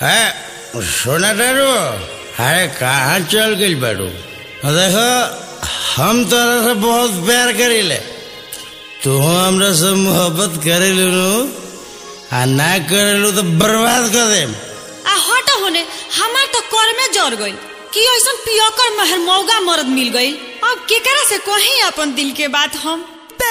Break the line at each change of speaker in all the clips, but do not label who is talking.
है सोना टारू अरे कहाँ चल गई बाड़ू देखो हम तोरा से बहुत प्यार करीले तू हमरा से मोहब्बत करेलू नु आ ना करेलू तो बर्बाद कर देम
आ हट होने हमार तो कर में जर गई कि ऐसा पियकर महर मौगा मर्द मिल गई अब केकरा से कहीं अपन दिल के बात हम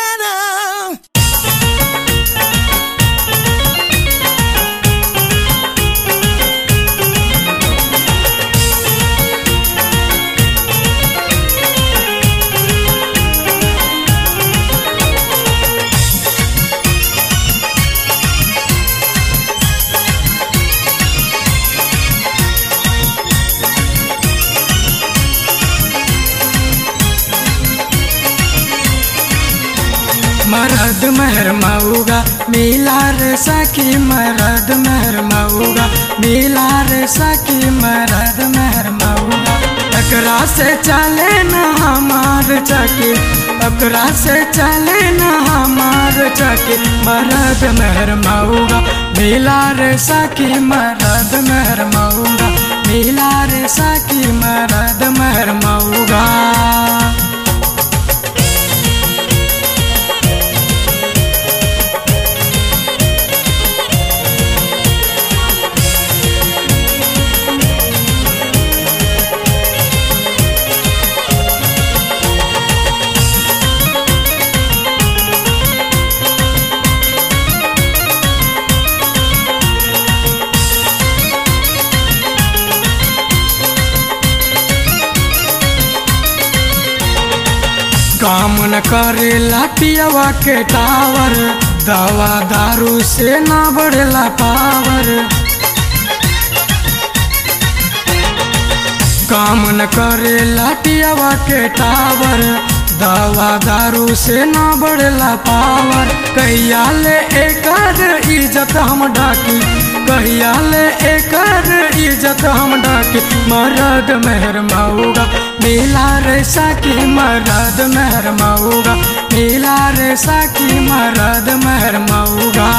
मरद मेहर मऊगा मिला रे सखी मरद मेहर मऊगा मिला रे सखी मरद मेहर मऊगा एकरा से चले न हमार चकी एकरा से चले न हमार चकी मरद मेहर मऊगा मिला रे सखी मरद मेहर मऊगा मिला रे सखी मरद मेहर मऊगा काम न करेला पियवा के टावर दवा दारू से ना बढ़ेला पावर काम न करेला पियवा के टावर दवा दारू से ना बढ़ेला पावर कहिया ले एकर इज्जत हम डाकी कहिया ले एकर इज्जत हम डाकी मरद मेहर मऊगा मिला रे साकी मरद मेहर मऊगा मिला रे साकी मरद मेहर मऊगा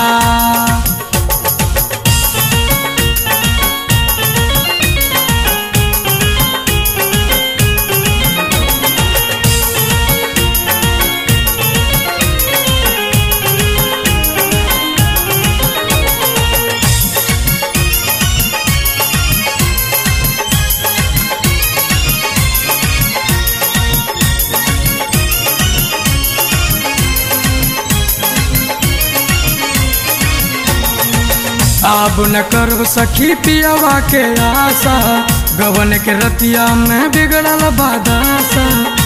अब न करब सखी पियवा के आशा गवन के रतिया में बिगड़ल बादासा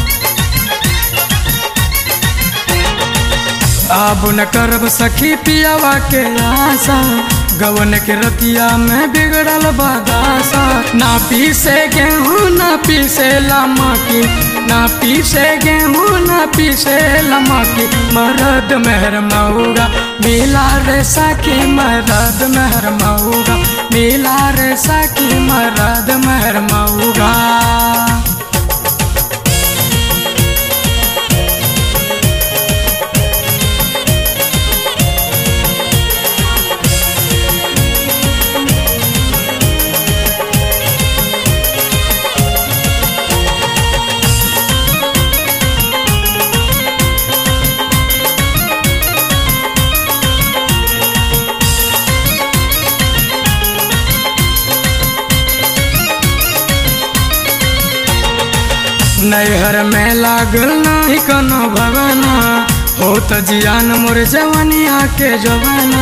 अब न करब सखी पियवा के आशा गवन के रतिया में बिगड़ल बादासा ना पीसे गेहूँ ना पीसे लमकी ना पीसे गेहूँ ना पीसे लमकी मरद मेहर मऊगा मिला रे सखी मरद मेहर मऊगा मिला रे सखी मरद मेहर मऊगा नैहर में लागल नहीं कोनो भवना हो तो जियान मोर जवनिया के जवाना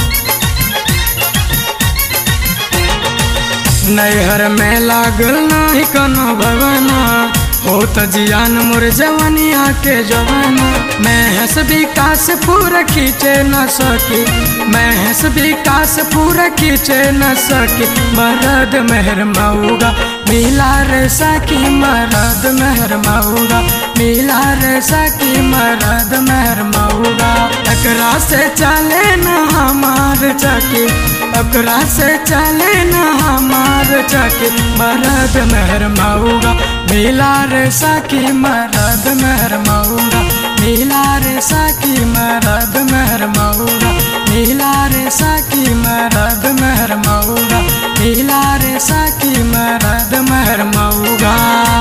नैहर में लागल नहीं कोनो भवना हो तो जियान मोर जवनिया के जवाना मैं हंस विकास पूरा खींचे न सकी मैं हंस विकास पूरा खींचे न सकी मरद मेहर मऊगा मिला रे सकी मरद मेहर मऊगा मिला रे सकी मरद मेहर मऊगा एकरा से चले न हमार चकी एकरा से चले न हमार चकी मरद मेहर मऊगा मिला रे सकी मरद मेहर मऊगा मिला रे सकी मरद मेहर मऊगा मिला रे सकी मरद मेहर मऊगा मिला रे सखी मरद महर मऊगा